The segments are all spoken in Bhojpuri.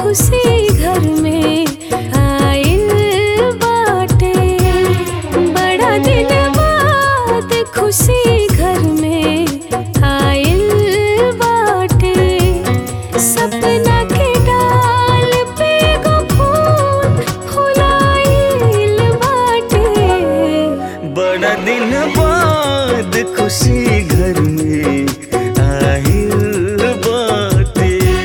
खुशी घर में आइल बाटे बड़ा दिन बाद खुशी घर में आइल बाटे सपना के डाल पे गो फूल फुलाइल बाटे बड़ा दिन बाद खुशी घर में आहिल बाटे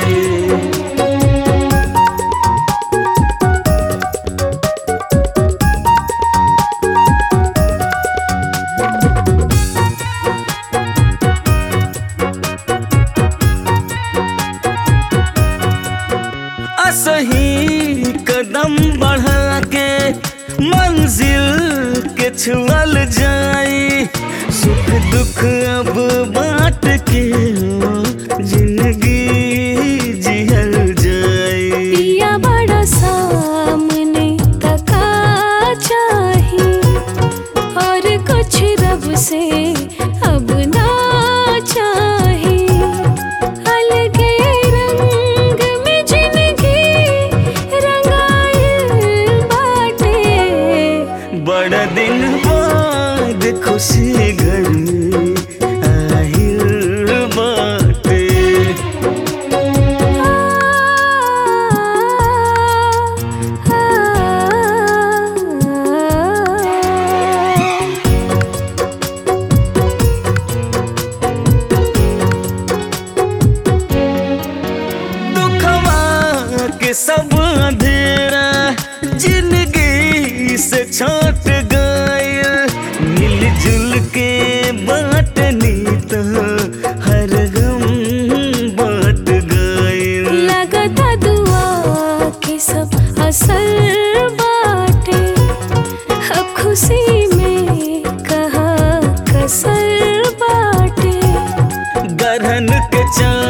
असही कदम बढ़ा के मंजिल के छुअल जाई सुख दुख अब बांट के जिंदगी जिहल जाई पिया बड़ा सामने तका चाही और कुछ रब से अब ना चाही अलगे रंग में जिंदगी रंगाइल बाटे बड़ा दिन बाद खुशी घर में आहिल बाटे दुखवा के सब अंधेरा जिंदगी से छूट गए मिलजुल के बांटनी तो हर गम बांट गए लगता दुआ के सब असर बाटे अब खुशी में कहा कसर बाटे गरहन के चाँद